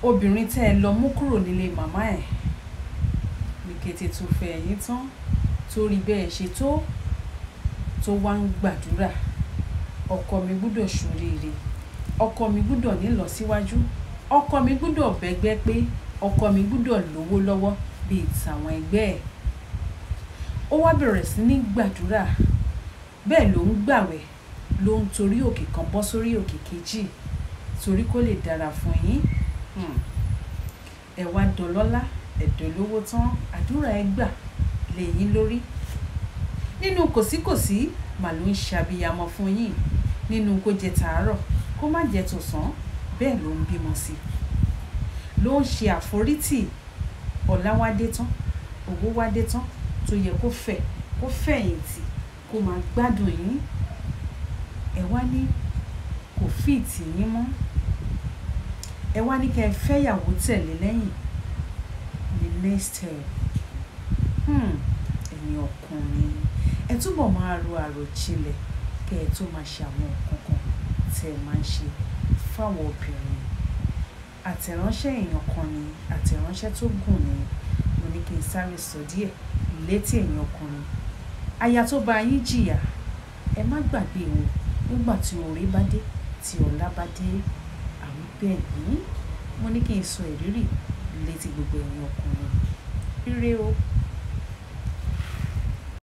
obìnrin tẹ́ ẹ lọ mú kúrò nílé màmá ẹ̀ ní kété tó fẹ́ ẹ̀yìn tán tó rí bẹ́ẹ̀ ṣe tó tó wá ń gbàdúrà ọkọ mi gbúdọ̀ ṣoríire ọkọ mi gbúdọ̀ nílọsíwájú ọkọ mi gbúdọ̀ bẹ́gbẹ́ pé ọkọ mi gbúdọ̀ lówó lọ́wọ́ bíi tàwọn ẹgbẹ́ ẹ̀ ó wá bẹ̀rẹ̀ sí ní gbàdúrà bẹ́ẹ̀ ló ń gbàwẹ̀ ló ń torí òkè kan bọ́ sórí òkè kejì torí kó lè dára fún yín Hmm. ẹ wá dọlọ́lá ẹ̀dọ́ lówó tán àdúrà ẹ gbà lẹ́yìn lórí nínú kòsíkòsí mà ló ń ṣàbíyamọ fún yín nínú kó jẹ tàárọ̀ kó má jẹ tọ̀sán bẹ́ẹ̀ ló ń bímọ sí ló ń ṣe àforítì ọ̀la wá dé tán owó wá dé tán tó yẹ kó fẹ̀ kó fẹ̀yìntì kó máa gbádùn yín ẹ wá ní kò fíìtì yín mọ́ ẹ wá ní kẹ́ ẹ fẹ́yàwó tẹ̀lé lẹ́yìn ní next step hmm, ẹ̀yin ọkùnrin ẹ túbọ̀ máa ro àròjinlẹ̀ kẹ́ ẹ tó máa ṣe àwọn nǹkan kan tẹ́ ẹ máa ń ṣe fáwọn obìnrin àtẹ̀ránṣẹ́ èèyàn kan ni àtẹ̀ránṣẹ́ tó gùn ni mo ní kí n sáré sọ díẹ̀ létí èèyàn ọkùnrin aya tó bá yín jìyà ẹ má gbàgbé o nígbà tí oore bá dé tí ọlá bá dé àwọn bẹ́ẹ̀ ní mo ní kí n sọ ìrírí létí gbogbo èèyàn ọkùnrin ire o